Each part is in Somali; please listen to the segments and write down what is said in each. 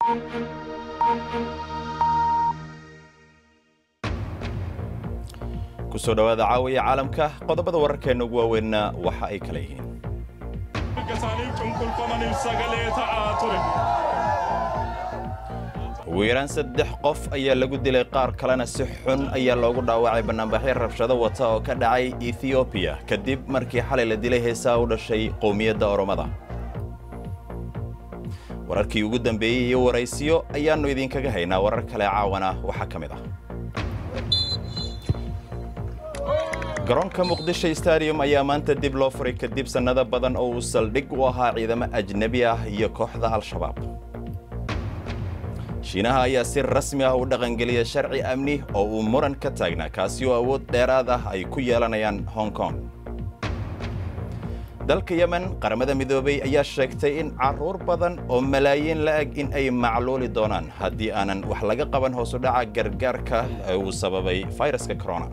kusoo dhawaada caawiya caalamka qodobada wararkeenna ugu waaweynna waxa ay kala yihiin ugu yaraan saddex qof ayaa lagu dilay qaar kalena si xun ayaa loogu dhaawacay bannaanbaxyo rabshado wata oo ka dhacay ethiobiya kadib markii xalay la dilay heesaa u dhashay qowmiyadda oromada wararkii ugu dambeeyey iyo waraysiyo ayaannu idinkaga haynaa warar kale caawana waxaa ka mid ah garoonka muqdisho stadium ayaa maanta dib loo furay kadib sannado badan oo uu saldhig u ahaa ciidamo ajnebi ah iyo kooxda al-shabaab shiinaha ayaa si rasmi ah u dhaqangeliya sharci amni oo uu muran ka taagnaa kaasi oo awood dheeraad ah ay ku yeelanayaan hong kong dalka yemen qaramada midoobay ayaa sheegtay in carruur badan oo malaayiin la-eg in ay macluuli doonaan haddii aanan wax laga qaban hoosu dhaca gargaarka ee uu sababay fayraska corona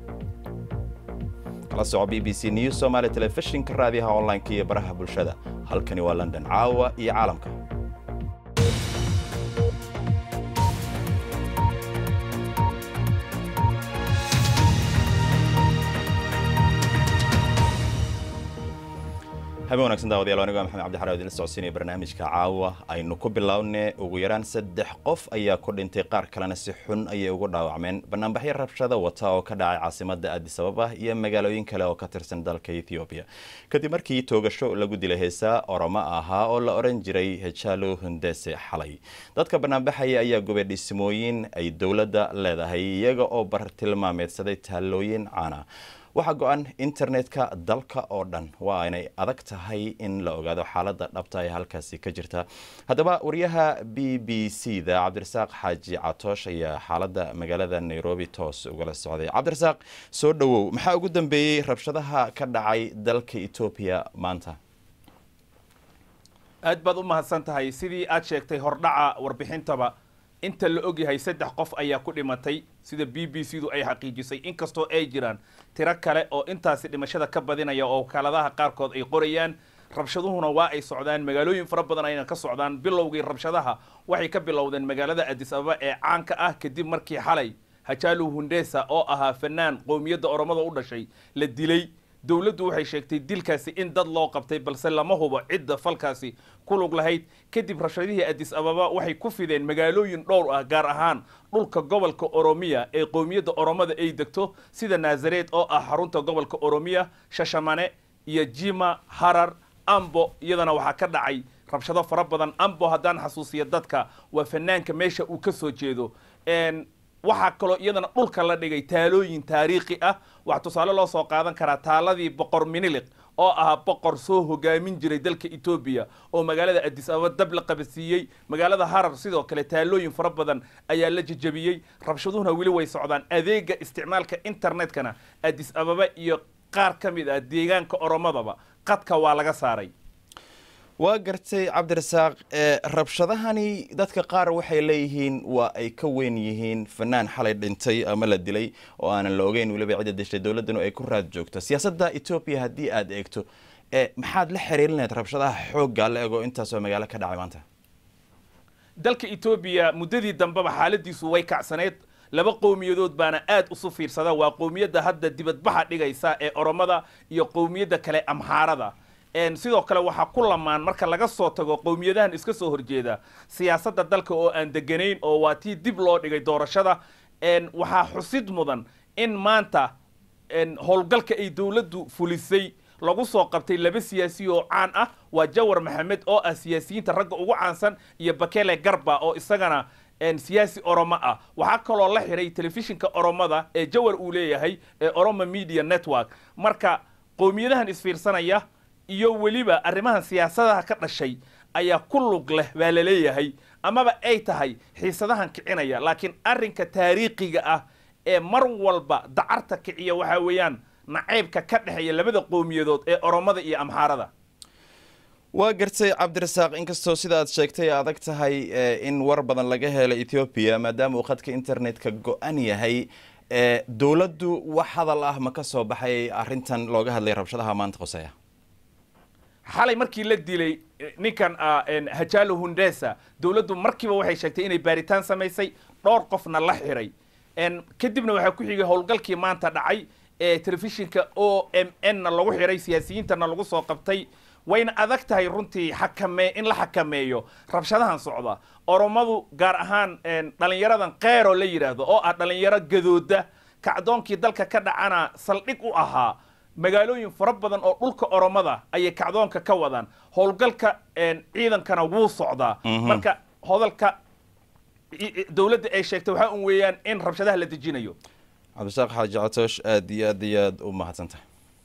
kala soco b b c news somaali telefishinka raadiyaha online-ka iyo baraha bulshada halkani waa london caawa iyo caalamka habeen wanagsan daawadayaal anigo maxamed cabdixara idinla socodsiinaya barnaamijka caawa aynu ku bilownay ugu yaraan saddex qof ayaa ku dhintay qaar kalena si xun ayay ugu dhaawacmeen banaanbaxyo rabshada wata oo ka dhacay caasimada addis ababa iyo magaalooyin kale oo ka tirsan dalka ethoobiya kadib markii toogasho lagu dilay heesaa oromo ahaa oo la oran jiray hejalo hundese xalay dadka banaanbaxaya ayaa gubay dhismooyin ay dowladda leedahay iyaga oo bartilmaameedsaday taallooyin caana waxaa go-an internetka dalka oo dhan waa inay adag tahay in la ogaado xaaladda dhabta ee halkaasi ka jirta haddaba wariyaha b b c da cabdirasaaq xaaji catoosh ayaa xaaladda magaalada nairobi toos ugala socday cabdirasaaq soo dhowow maxaa ugu dambeeyey rabshadaha ka dhacay dalka etoobiya maanta aad baad u mahadsan tahay sidii aad sheegtay hordhaca warbixintaba inta la ogyahay saddex qof ayaa ku dhimatay sida b b c du ay xaqiijisay inkastoo ay jiraan tiro kale oo intaasi dhimashada ka badinaya oo wakaaladaha qaarkood ay qorayaan rabshaduhuna waa ay socdaan magaalooyin fara badan ayna ka socdaan bilowgii rabshadaha waxay ka bilowdeen magaalada addis ababa ee caanka ah kadib markii xalay hajaalo hundesa oo ahaa fanaan qowmiyadda oromada u dhashay la dilay dowladdu waxay sheegtay dilkaasi in dad loo qabtay balse lama hubo cidda falkaasi ku lug lahayd kadib rabshadihii addis ababa waxay ku fideen magaalooyin dhowr ah gaar ahaan dhulka gobolka oromiya ee qowmiyadda oromada ay degto sida naasareed oo ah xarunta gobolka oromiya shashamane iyo jima harar ambo iyadana waxaa ka dhacay rabshado fara badan ambo haddaan xasuusiya dadka waa fanaanka meesha uu ka soo jeedo waxaa kaloo iyadana dhulka la dhigay taalooyin taariikhi ah waxaa tusaale loo soo qaadan karaa taaladii boqor miniliq oo ahaa boqor soo hogaamin jiray dalka etoobiya oo magaalada addis ababa dab la qabadsiiyey magaalada harar sidoo kale taalooyin fara badan ayaa la jejabiyey rabshaduhuna weli way socdaan adeega isticmaalka internetkana addis ababa iyo qaar ka mid ah deegaanka oromadaba qadka waa laga saaray waa gartay cabdirasaaq rabshadahani dadka qaar waxay leeyihiin waa ay ka weyn yihiin fanaan xalay dhintay ama la dilay oo aanan la ogeyn weliba cidda dishay dowladdanu ay ku raad joogto siyaasadda etoobiya haddii aad eegto maxaad la xiriirinayd rabshadaha xoogga la ego intaasoo magaalo ka dhacay maanta dalka etoobiya muddadii dambeba xaaladiisu way kacsaneyd laba qowmiyadood baana aad usu fiirsada waa qowmiyadda hadda dibadbaxa dhigaysa ee oromada iyo qowmiyadda kale amxaarada sidoo kale waxaa ku lamaan marka laga soo tago qowmiyadahan iska soo horjeeda siyaasadda dalka oo aan deganayn oo waa tii dib loo dhigay doorashada waxaa xusid mudan in maanta howlgalka ay dowladdu fulisay lagu soo qabtay laba siyaasi oo caan ah waa jawar maxamed oo ah siyaasiyiinta ragga ugu caansan iyo bakele garba oo isagana siyaasi oromo ah waxaa kaloo la xiray telefishinka oromada ee jawar uu leeyahay ee oromo media network marka qowmiyadahan isfiirsanaya iyo weliba arrimahan siyaasadaha ka dhashay ayaa ku lug leh baa la leeyahay amaba ay tahay xiisadahan kicinaya laakiin arrinka taariikhiga ah ee mar walba dacarta kiciya waxaa weeyaan nacaybka ka dhexeeya labada qowmiyadood ee oromada iyo amxaarada waa gartay cabdirasaaq inkastoo sida aad sheegtay adag tahay in war badan laga helo ethoobiya maadaama uu khadka internetka go-an yahay dowladdu wax hadal ah ma ka soo baxay arrintan looga hadlay rabshadaha maanta qoseya xalay markii la dilay ninkan hajalo hundesa dowladdu markiiba waxay sheegtay inay baaritaan samaysay dhowr qofna la xiray kadibna waxaa ku xigay howlgalkii maanta dhacay ee telefishinka o m n na lagu xiray siyaasiyiintana lagu soo qabtay wayna adag tahay runtii xakame in la xakameeyo rabshadahan socda oromadu gaar ahaan dhalinyaradan keero la yidhaahdo oo ah dhalinyaro gadooda kacdoonkii dalka ka dhacana saldhig u ahaa magaalooyin fara badan oo dhulka oromada ayay kacdoonka ka wadaan howlgalka ciidankana wuu socdaa marka hodalka dowladda ay sheegtay waxaa un weeyaan in rabshadaha la dejinayo cabdisaaq xaaji catoosh aada iyo aad iyo aad u mahadsantahay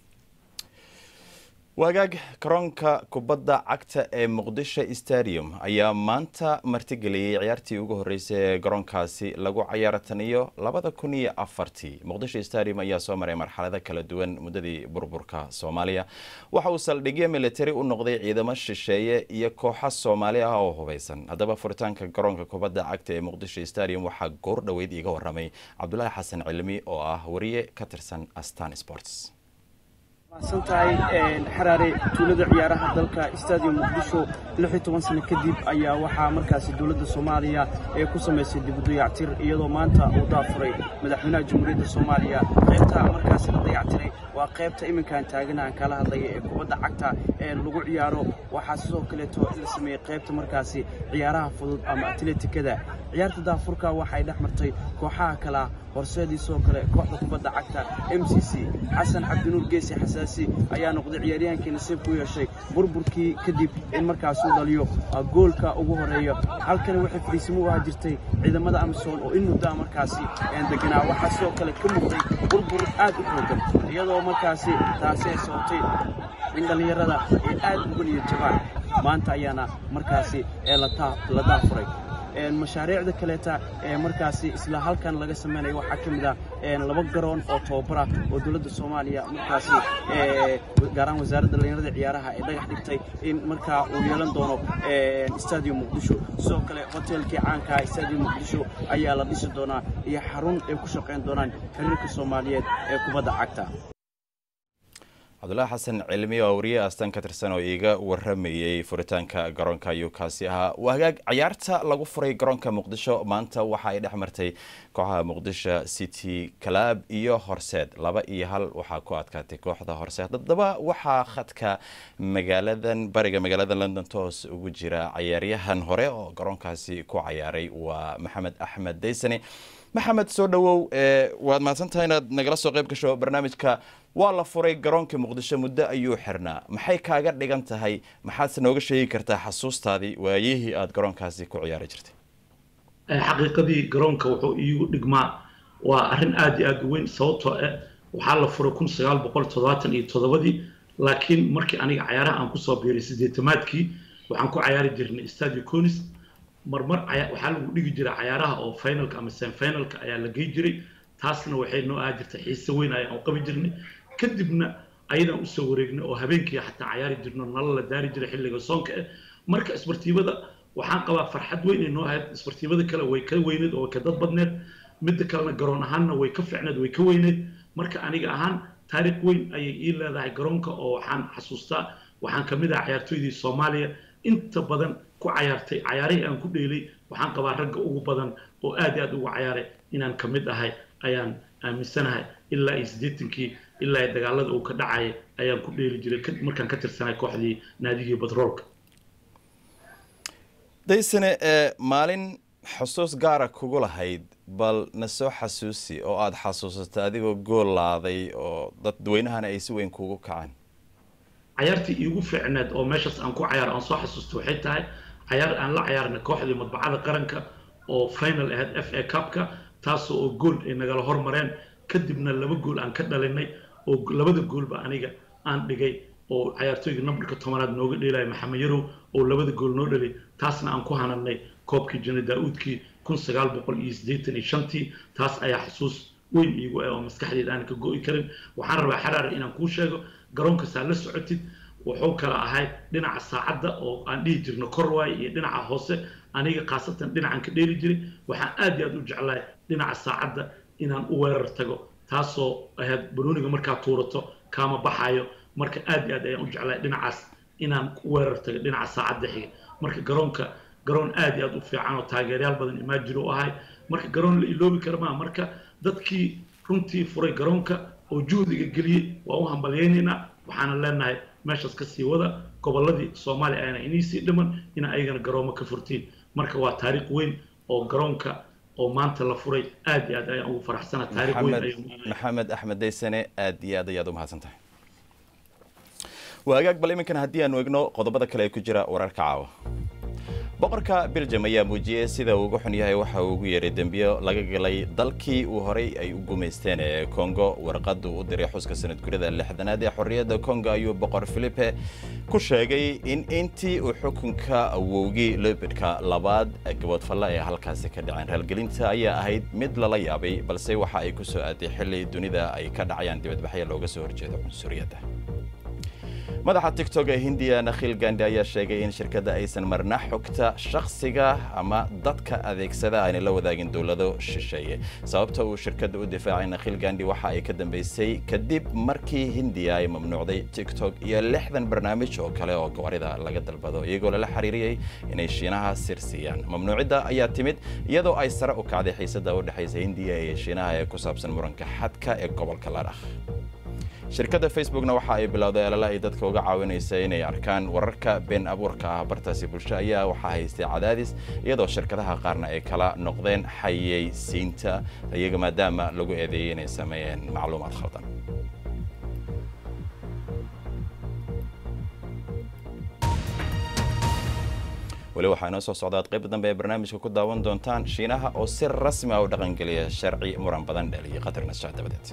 wagaag karoonka kubadda cagta ee muqdisho stadium ayaa maanta martigeliyey ciyaartii ugu horreysay ee garoonkaasi lagu cayaaro tan iyo labada kun iyo afartii muqdisho stadium ayaa soo maray marxalado kala duwan muddadii burburka soomaaliya waxa uu saldhigyo militari u noqday ciidamo shisheeye iyo kooxa soomaali ah oo hubeysan haddaba furitaanka garoonka kubadda cagta ee muqdisho stadium waxaa goor dhoweyd iiga waramay cabdulaahi xasan cilmi oo ah wariye ka tirsan astan sports mahadsan tahay xaraare tuulada ciyaaraha dalka stadium muqdisho lix iyo toban sano kadib ayaa waxaa markaasi dowladda soomaaliya ee ku samaysay dib u dayactir iyadoo maanta uu daafuray madaxweynaha jamhuuriyadda soomaaliya qaybta markaasi la dayactiray waa qaybta iminkaan taagana aan kala hadlaya ee kubadda cagta ee lagu ciyaaro waxaa sidoo kaleeto la sameeyey qaybta markaasi ciyaaraha fudud ama atletikada ciyaarta daafurka waxay dhex martay kooxaha kalea horseedii sidoo kale kooxda kubadda cagta m c c xasan cabdinuur geesi xasaasi ayaa noqday ciyaaryahankii nasiib ku yeeshay burburkii kadib in markaas uu dhaliyo goolka ugu horeeya halkani waxay fadhiisimo u ahaa jirtay ciidamada amisom oo in muddaa markaasi deganaa waxaa sidoo kale ka muuqday burbur aad u xoogan iyadoo markaasi taasi ay sababtay in dhallinyarada ay aad uga niyo jabaan maanta ayaana markaasi la daafuray mashaariicda kaleeta ee markaasi isla halkan laga samaynayo waxaa ka mid ah laba garoon oo tababara oo dowladda soomaaliya markaasi gaaraan wasaaradda dhallinyarada ciyaaraha ee dhagax dhigtay in markaa uu yeelan doono stadium muqdisho sidoo kale hotelkii caankaa stadium muqdisho ayaa la dhisi doonaa iyo xarun ay ku shaqayn doonaan xiriirka soomaaliyeed ee kubadda cagta cabdulaahi xasan cilmi oo wariye astan ka tirsan oo iiga waramayey furitaanka garoonka ayuu kaasi ahaa wagaag ciyaarta lagu furay garoonka muqdisho maanta waxa ay dhex martay kooxaha muqdisho city club iyo horseed laba iyo hal waxaa ku adkaatay kooxda horseed haddaba waxaa khadka magaaladan bariga magaalada london toos ugu jira cayaaryahan hore oo garoonkaasi ku cayaaray waa maxamed axmed daysane maxamed soo dhawow waad mahadsantahay inaad nagala soo qayb gasho barnaamijka waa la furay garoonka muqdisho muddo ayuu xirnaa maxay kaaga dhigan tahay maxaadse nooga sheegi kartaa xasuustaadii waayihii aada garoonkaasi ku ciyaari jirtay xaqiiqadii garoonka wuxuu iigu dhigmaa waa arrin aad iyo aad u weyn sababtoo ah waxaa la furay kun sagaal boqol toddobaatan iyo toddobadii laakiin markii aniga cayaaraha aan kusoo biiray siddeetamaadkii waxaan ku cayaari jirnay stadio conis marmar waxaa lagu dhigi jiray cayaaraha oo finalka ama semifinalka ayaa la gey jiray taasna waxay noo ahaa jirtay xiise weyn ayaan u qabi jirnay kadibna ayadaan usoo wareegnay oo habeenkii xataa cayaari jirno nala la daari jiray xilliga soonka ah marka isbartiibada waxaan qabaa farxad weyn ay noo ahayd isbartiibada kale way ka weyneed oo way ka dad badneed midda kalena garoon ahaanna way ka ficneed way ka weyneed marka aniga ahaan taariikh weyn ayay ii leedahay garoonka oo waxaan xasuustaa waxaan ka mid ah cayaartooydii soomaaliya inta badan ku cayaartay cayaarihii aan ku dheelay waxaan qabaa ragga ugu badan oo aad iyo aad ugu cayaaray inaan ka mid ahay ayaan aaminsanahay ilaa iyo siddeetankii ilaa iyo dagaalada uu ka dhacaya ayaan ku dheeli jiray markaan ka tirsanay kooxdii naadigii batroolka daysane maalin xusuus gaara kugu lahayd bal na soo xasuusi oo aada xasuusatay adigoo gool laaday oo dadweynahana ay si weyn kugu kaceen cayaartii iigu fiicneed oo meeshaas aan ku cayaaro aan soo xasuusto waxay tahay cayaar aan la cayaarnay kooxdii madbacada qaranka oo final ahayd f a cupka taasoo oo gool ay nagala hormareen kadibna laba gool aan ka dhalinay oo labada goolba aniga aan dhigay oo cayaartooyga nambarka tobanaad nooga dheelaya maxamed yarow oo labada gool noo dhalay taasna aan ku hananay koobkii jana daa-uudkii kun sagaal boqol iyo siddeetan iyo shantii taas ayaa xasuus weyn iigu ah oo maskaxdeeda aan ka go'i karin waxaan rabaa xaraar inaan kuu sheego garoonkasaa la socotid wuxuu kala ahay dhinaca saacadda oo aan dhihi jirno korwaay iyo dhinaca hoose aniga khaasatan dhinacan ka dheeli jiray waxaan aad iyo aad u jeclahay dhinaca saacadda inaan u weerar tago taasoo ahayd banooniga markaa tuurato kaama baxayo marka aad iyo aad ayaan u jeclahay dhinacaas inaan ku weerar tago dhinaca saacadda xiga marka garoonka garoon aad iyo aad u fiican oo taageerayaal badan imaajir u ahay marka garoon la iloobi kara maa marka dadkii runtii furay garoonka oo juhdiga geliyey waa u hambalyaynaynaa waxaana leenahay meeshaas ka sii wada gobolladii soomaaliya ayna inii sii dhiman ina ayagana garoomo ka furtiin marka waa taariikh weyn oo garoonka oo maanta la furay aad iyo aad ayaan ugu faraxsana taariikh weyn ayuu maxamed axmed daysane aad iyo aad ayaad u mahadsan tahay waagaag bal iminkan haddii aanu egno qodobada kale ee ku jira wararka caawa boqorka belgium ayaa muujiyey sida uu uga xun yahay waxa uu ugu yeeray dembiyo laga galay dalkii uu horay ay u gumaysteen ee congo warqadu u diray xuska sanadgurida lixdanaad ee xorriyadda congo ayuu boqor philipe ku sheegay in intii uu xukunka awowgii lobedka labaad gaboodfalla ee halkaasi ka dhaceen raalgelinta ayaa ahayd mid lala yaabay balse waxa ay ku soo aaday xilli dunida ay ka dhacayaan dibadbaxya looga soo horjeedo cunsuriyadda madaxa tigtok ee hindiya nakhil gandi ayaa sheegay in shirkadda aysan marna xogta shakhsiga ama dadka adeegsada aanay la wadaagin dowlado shisheeye sababta uu shirkadda u difaacay nakhil gandi waxa ay ka dambeysay kadib markii hindiya ay mamnuucday tiktok iyo lixdan barnaamij oo kale oo gawarida laga dalbado iyagoo lala xiriiriyey inay shiinaha sir siiyaan mamnuucidda ayaa timid iyadoo ay sare u kacday xiisadda u dhexaysa hindiya iyo shiinaha ee ku saabsan muranka xadka ee gobolka ladhakh shirkadda facebookna waxa ay bilowday alala ay dadka uga caawinaysa inay arkaan wararka been abuurka ah bartaasi bulsho ayaa waxaa haystay cadaadis iyadoo shirkadaha qaarna ay kala noqdeen xayeysiinta iyaga maadaama lagu eedeeyey inay sameeyeen macluumaad khaldan weli waxaa inoo soo socdaad qayb dambe ee barnaamijka ku daawan doontaan shiinaha oo si rasmi ah u dhaqangeliya sharci muran badan dheliyay qatar nashac dabadeed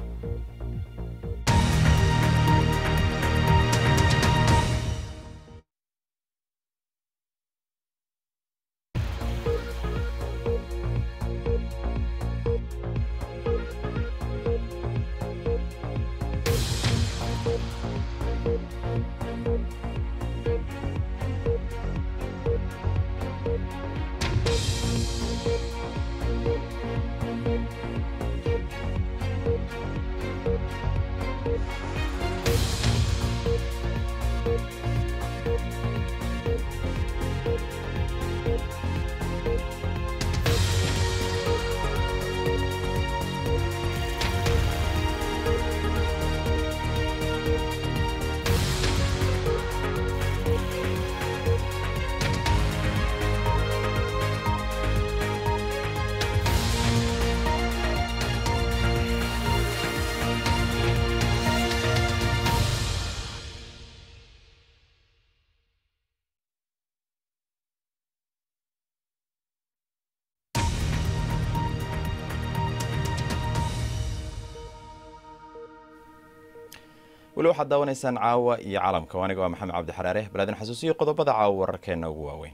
weli waxaad daawanaysaan caawa iyo caalamka aniga waa maxamed cabdi xaraare balaadin xasuusiyo qodobada caawa wararkeenna ugu waaweyn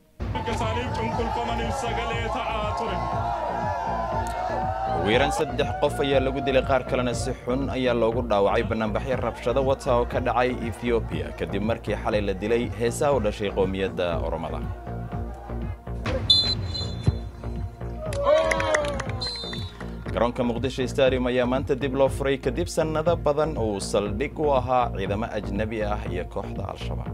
ugu yaraan saddex qof ayaa lagu dilay qaar kalena si xun ayaa loogu dhaawacay banaanbaxyo rabshado wata oo ka dhacay ethoobiya kadib markii xalay la dilay heesaa u dhashay qowmiyadda oromada garoonka muqdisho stadium ayaa maanta dib loo furay kadib sannado badan oo uu saldhig u ahaa ciidamo ajnabi ah iyo kooxda al-shabaab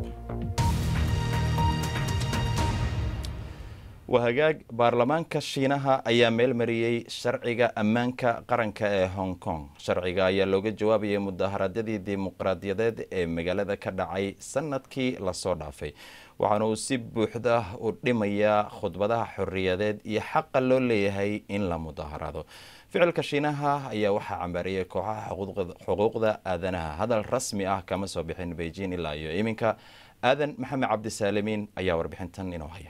wahagaag baarlamaanka shiinaha ayaa meel mariyey sharciga ammaanka qaranka ee hong kong sharciga ayaa looga jawaabayay mudaharaadyadii dimuqraadiyadeed ee magaalada ka dhacay sanadkii lasoo dhaafay waxaana uu si buuxda u dhimayaa khudbadaha xorriyadeed iyo xaqa loo leeyahay in la mudaharaado ficilka shiinaha ayaa waxaa cambaariyey kooxaha xuquuqda aadanaha hadal rasmi ah kama soo bixin beijing ilaa iyo iminka aadan maxamed cabdisaalimiin ayaa warbixintan inoo haya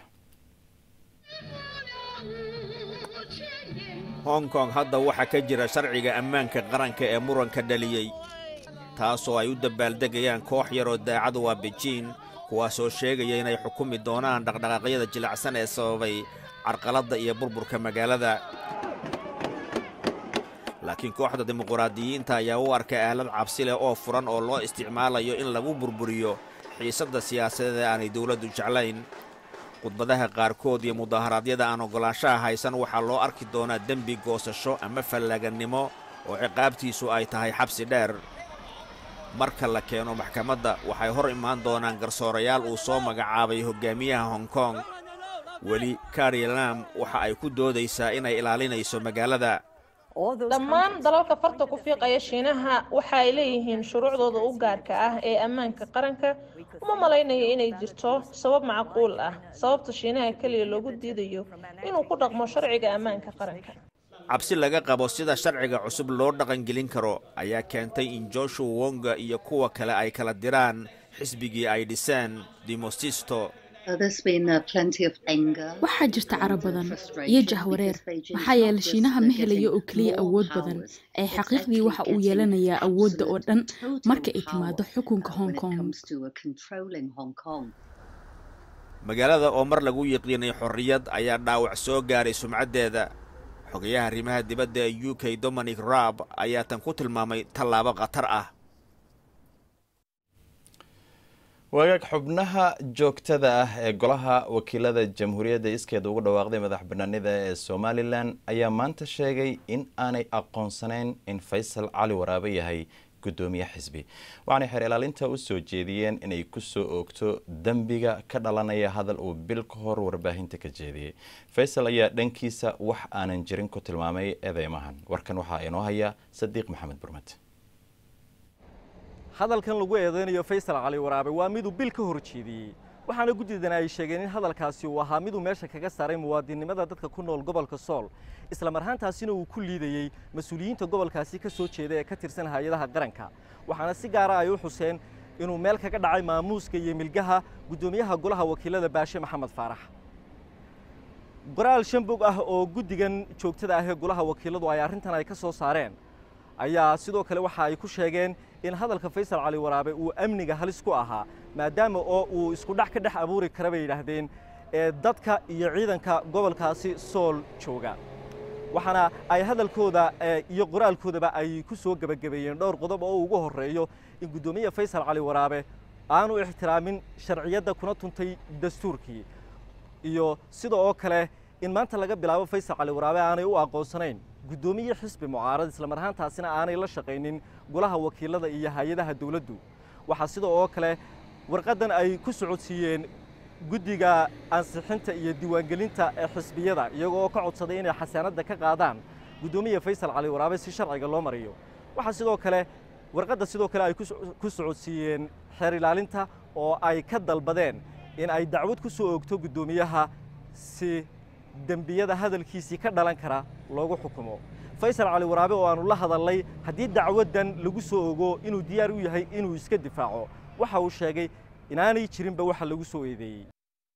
hong kong hadda waxaa ka jira sharciga ammaanka qaranka ee muranka dhaliyey taasoo ay u dabaaldegayaan koox yaroo daacadu waa bejiin kuwaasoo sheegaya inay xukumi doonaan dhaqdhaqaaqyada jilacsan ee sababay carqaladda iyo burburka magaalada laakiin kooxda dimuquraadiyiinta ayaa u arkay aalad cabsi leh oo furan oo loo isticmaalayo in lagu burburiyo xiisadda siyaasadeed ee aanay dowladdu jeclayn khudbadaha qaarkood iyo mudaharaadyada aan oggolaanshaha haysan waxaa loo arki doonaa dembi goosasho ama fallagannimo oo ciqaabtiisu ay tahay xabsi dheer marka la keeno maxkamadda waxay hor imaan doonaan garsoorayaal uu soo magacaabay hoggaamiyaha hong kong weli kari lam waxa ay ku doodaysaa inay ilaalinayso magaalada dhammaan dalalka farta ku fiiqaya shiinaha waxa ay leeyihiin shuruucdooda u gaarka ah ee ammaanka qaranka uma malaynayo inay jirto sabab macquul ah sababta shiinaha keliya loogu diidayo inuu ku dhaqmo sharciga ammaanka qaranka cabsi laga qabo sida sharciga cusub loo dhaqangelin karo ayaa keentay in joshua wonga iyo kuwa kale ay kala diraan xisbigii ay dhiseen dimosisto waxaa jirta cara badan iyo jahwareer maxaa yeelay shiinaha ma helayo oo keliya awood badan ee xaqiiqdii waxa uu yeelanayaa awoodda oo dhan marka ay timaado xukunka hong kong magaalada oo mar lagu yiqiinay xorriyad ayaa dhaawac soo gaaray sumcaddeeda xogayaha arrimaha dibadda ee u k dominic raab ayaa tan ku tilmaamay tallaabo khatar ah wagaag xubnaha joogtada ah ee golaha wakiilada jamhuuriyadda iskeeda ugu dhawaaqday madax banaanida ee somalilan ayaa maanta sheegay in aanay aqoonsanayn in faysal cali waraabe yahay gudoomiye xisbi waxaanay xeer ilaalinta u soo jeediyeen inay kusoo oogto dembiga ka dhalanaya hadal uu bil ka hor warbaahinta ka jeediyey faysal ayaa dhankiisa wax aanan jirin ku tilmaamay eedeymahan warkan waxaa inoo haya sadiiq maxamed burmad hadalkan lagu eedeynayo faysal cali waraabe waa miduu bil ka hor jeediyey waxaana guddidana ay sheegeen in hadalkaasi uu ahaa miduu meesha kaga saaray muwaadinimada dadka ku nool gobolka sool isla marhaantaasina uu ku liidayey mas-uuliyiinta gobolkaasi ka soo jeeda ee ka tirsan hay-adaha qaranka waxaana si gaara ay u xuseen inuu meel kaga dhacay maamuuska iyo milgaha guddoomiyaha golaha wakiilada baashe maxamed faarax qoraal shan bog ah oo guddigan joogtada ah ee golaha wakiiladu ay arrintan ay ka soo saareen ayaa sidoo kale waxa ay ku sheegeen in hadalka faysal cali waraabe uu amniga halis ku ahaa maadaama oo uu isku dhex ka dhex abuuri kara bay yidhaahdeen ee dadka iyo ciidanka gobolkaasi sool jooga waxaana ay hadalkooda iyo qoraalkoodaba ay ku soo gebagabeeyeen dhowr qodob oo ugu horreeyo in guddoomiye faysal cali waraabe aanu ixtiraamin sharciyadda kuna tuntay dastuurkii iyo sida oo kale in maanta laga bilaabo faysal cali waraabe aanay u aqoonsanayn guddoomiye xisbi mucaarad isla mar ahaantaasina aanay la shaqaynin golaha wakiilada iyo hay-adaha dowladdu waxaa sida oo kale warqaddan ay ku socodsiiyeen guddiga ansixinta iyo diiwaangelinta ee xisbiyada iyagoo ka codsaday inay xasaanadda ka qaadaan guddoomiye faysal cali waraabe si sharciga loo mariyo waxaa sidoo kale warqadda sidoo kale ay ku socodsiiyeen xeer ilaalinta oo ay ka dalbadeen in ay dacwad ku soo oogto guddoomiyaha si dembiyada hadalkiisii ka dhalan kara loogu xukumo faysal cali waraabe oo aanu la hadalnay haddii dacwaddan lagu soo ogo inuu diyaar u yahay inuu iska difaaco waxa uu sheegay inaanay jirinba waxa lagu soo eedeeyey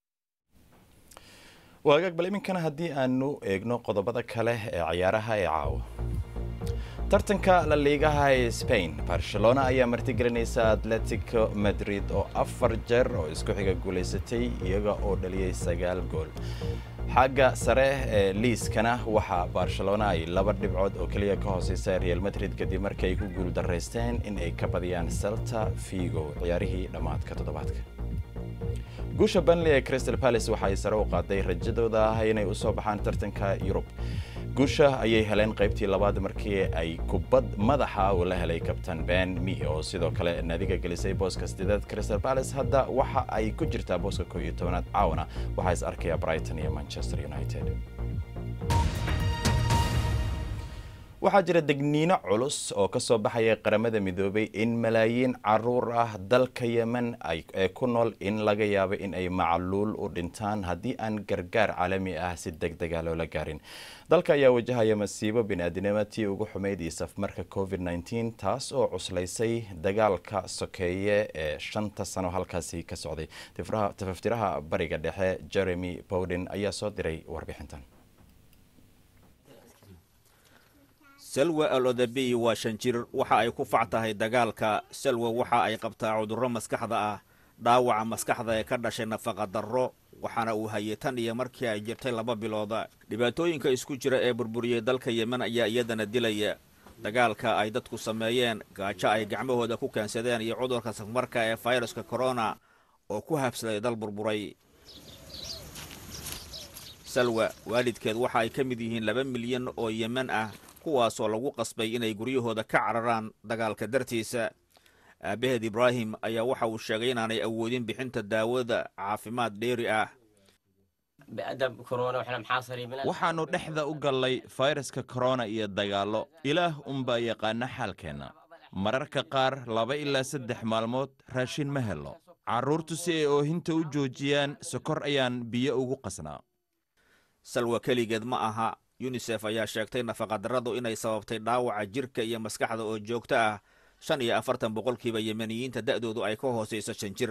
waagaag bal iminkana haddii aanu eegno qodobada kale ee ciyaaraha ee caawa tartanka la liigaha ee spain barcelona ayaa martigelinaysa atletico madrid oo afar jeer oo isku xiga guulaysatay iyaga oo dhaliyey sagaal gool xagga sare ee liiskana waxaa barcelona ay laba dhibcood oo keliya ka hooseysa real madrid kadib markii ay ku guuldaraysteen in ay ka badiyaan celta figo ciyaarihii dhammaadka toddobaadka guusha banley ee crystal palace waxa ay sare u qaaday rajadooda ah inay u soo baxaan tartanka yurub guusha ayay heleen qaybtii labaad markii ay kubad madaxa uu la helay kabtan ben mi oo sidoo kale naadiga gelisay booska sideedaad crystal palace hadda waxa ay ku jirtaa booska koo iyo tobanaad caawana waxaa is arkaya brighton iyo manchester united waxaa jira degniino culus oo ka soo baxaya qaramada midoobay in malaayiin caruur ah dalka yemen ee ku nool in laga yaabo in ay macluul u dhintaan haddii aan gargaar caalami ah si deg dega loola gaarin dalka ayaa wajahaya masiibo biniaadinimo tii ugu xumayd iyo safmarka covid nteen taas oo cuslaysay dagaalka sokeeye ee shanta sano halkaasi ka socday tafaftiraha bariga dhexe jeremy bowden ayaa soo diray warbixintan salwa al odabiy waa shan jir waxa ay ku fac tahay dagaalka salwa waxa ay qabtaa cudurro maskaxda ah dhaawaca maskaxda ee ka dhashay nafaqa darro waxaana uu hayay tan iyo markii ay jirtay laba bilooda dhibaatooyinka isku jira ee burburiyey dalka yemen ayaa iyadana dilaya dagaalka ay dadku sameeyeen gaajo ay gacmahooda ku keensadeen iyo cudurka safmarka ee fayraska korona oo ku habsaday dal burburay salwa waalidkeed waxa ay ka mid yihiin laba milyan oo yemen ah kuwaasoo lagu qasbay inay guryahooda ka cararaan dagaalka dartiisa aabbaheed ibraahim ayaa waxa uu sheegay inaanay awoodin bixinta daawada caafimaad dheeri ah waxaannu dhexda u gallay fayraska korona iyo dagaallo ilaah unbaa yaqaana xaalkeenna mararka qaar laba ilaa saddex maalmood raashin ma hello carruurtu si ay oohinta u joojiyaan sokor ayaan biyo ugu qasnaa salwa keligeed ma aha yunisef ayaa sheegtay nafaqadarradu inay sababtay dhaawaca jirka iyo maskaxda oo joogto ah shan iyo afartan boqolkiiba yemeniyiinta da'doodu ay ka hoosayso shan jir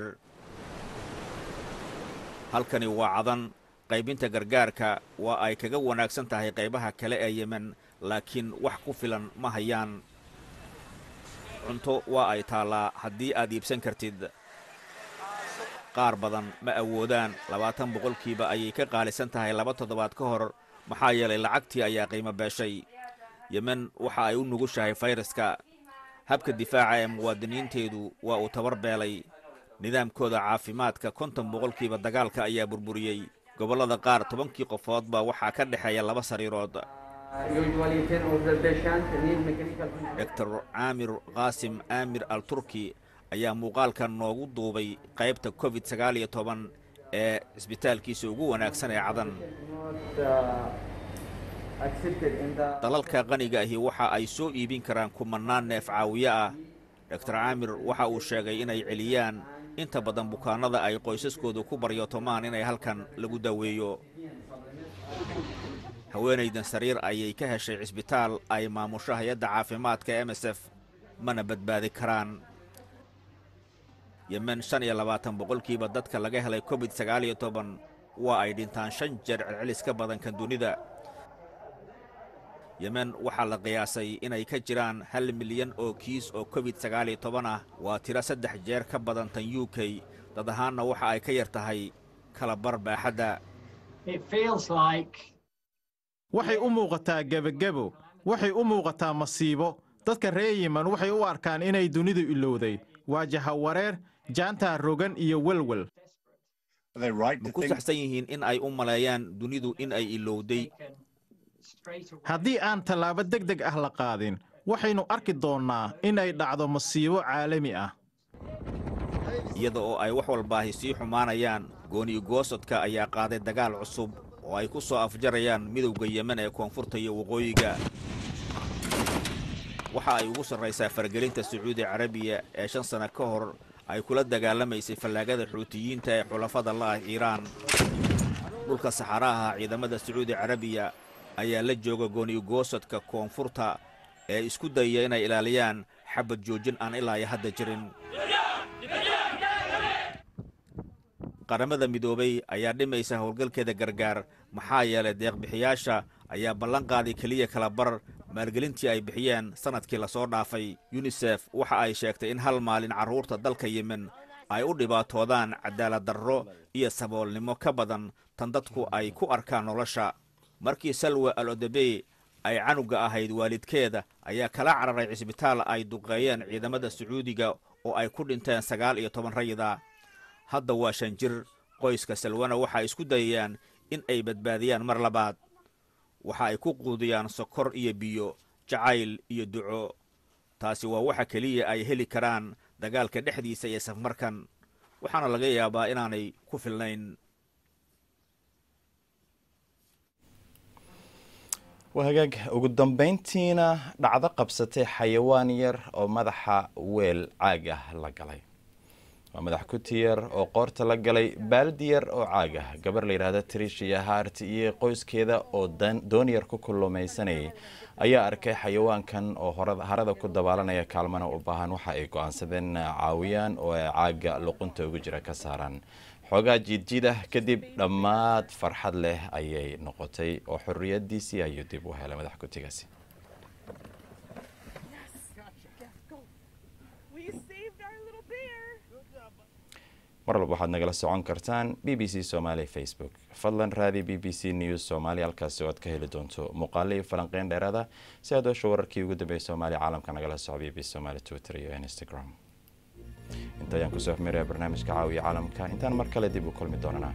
halkani waa cadan qaybinta gargaarka waa ay kaga wanaagsan tahay qaybaha kale ee yemen laakiin wax ku filan ma hayaan cunto waa ay taallaa haddii aad iibsan kartid qaar badan ma awoodaan labaatan boqolkiiba ayay ka qaalisan tahay laba toddobaad ka hor maxaa yeelay lacagtii ayaa qiimo beeshay yemen waxa ay u nugushahay fayraska habka difaaca ee muwaadiniinteedu waa uu tabar beelay nidaamkooda caafimaadka konton boqolkiiba dagaalka ayaa burburiyey gobollada qaar tobankii qofoodba waxaa ka dhexeeya laba sariirood doctor caamir qaasim aamir al turki ayaa muuqaalkan noogu duubay qaybta covid sagaal iyo toban ee cisbitaalkiisa ugu wanaagsan ee cadan dalalka qaniga ahi waxa ay soo iibin karaan kumannaan neef caawiye ah doctor caamir waxa uu sheegay inay celiyaan inta badan bukaannada ay qoysaskoodu ku baryootomaan inay halkan lagu daweeyo haweenaydan sariir ayay ka heshay cisbitaal ay maamusho hay-adda caafimaadka m s f mana badbaadi karaan yemen shan iyo labaatan boqolkiiba dadka laga helay covid sagaal iyo toban waa ay dhintaan shan jeer celcelis ka badan kan dunida yemen waxaa la qiyaasay inay ka jiraan hal milyan oo kiis oo covid sagaal iyo toban ah waa tiro saddex jeer ka badan tan u k dad ahaanna waxa ay ka yar tahay kala bar baaxadda waxay u muuqataa gebagebo waxay u muuqataa masiibo dadka reer yemen waxay u arkaan inay dunidu ilowday waa jahawareer jaantaa rogan iyo welwel ma ku saxsan yihiin in ay u maleeyaan dunidu in ay ilowday haddii aan tallaabo deg deg ah la qaadin waxaynu arki doonnaa inay dhacdo masiibo caalami ah iyada oo ay wax walbaahi sii xumaanayaan gooni goosodka ayaa qaaday dagaal cusub oo ay ku soo afjarayaan midowda yemen ee koonfurta iyo waqooyiga waxa ay ugu sarraysaa faragelinta sacuudi carabiya ee shan sanno ka hor ay kula dagaalamaysay fallaagada xuutiyiinta ee xulafada la'ah iiraan dhulka saxaraha ciidamada sacuudi carabiya ayaa la jooga gooni goosodka koonfurta ee isku dayaya inay ilaaliyaan xabad joojin aan ilaa iyo hadda jirin qaramada midoobay ayaa dhimaysa howlgalkeeda gargaar maxaa yeelay deeqbixiyaasha ayaa ballan qaaday keliya kala bar maalgelintii ay bixiyeen sannadkii lasoo dhaafay yunisef waxa ay sheegtay in hal maalin carruurta dalka yemen ay u dhibaatoodaan cadaalad darro iyo saboolnimo ka badan tan dadku ay ku arkaan nolosha markii salwa al odebey ay canugga ahayd waalidkeeda ayaa kala cararay cisbitaal ay duqeeyeen ciidamada sacuudiga oo ay ku dhinteen sagaal iyo toban rayida hadda waa shan jir qoyska salwana waxay isku dayayaan in ay badbaadiyaan mar labaad waxa ay ku quudiyaan sokor iyo biyo jacayl iyo duco taasi waa waxa keliya ay heli karaan dagaalka dhexdiisa iyo safmarkan waxaana laga yaabaa inaanay ku filnayn waa hagaag ugu dambayntiina dhacdo qabsatay xayawaan yar oo madaxa weel caag ah la galay waa madax kuti yar oo qoorta la galay baaldi yar oo caag ah gabar la yidhaahda trishiya hart iyo qoyskeeda oo doon yar ku kullumaysanayay ayaa arkay xayawaankan oo harada ku dabaalanaya kaalmana u baahan waxa ay go-aansadeen caawiyaan oo ay caaga luqunta ugu jira ka saaraan xoogaa jiidjiidah kadib dhammaad farxad leh ayay noqotay oo xorriyadiisii ayuu dib u helay madax kutigaasi mar walba waxaad nagala socon kartaan b b c somaali facebook fadlan raadi b b c news somaali halkaasi oo aad ka heli doonto muuqaalo iyo falanqeyn dheeraada si aad oosha wararkii ugu dambeeyay soomaaliya caalamka nagala soco b b c somaali twitter iyo instagram inta ayaan kusoo xmiraya barnaamijka caawiya caalamka intaan mar kale dib u kulmi doonana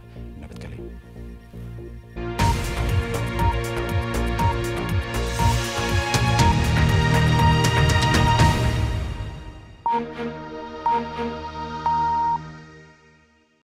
nabadgelyo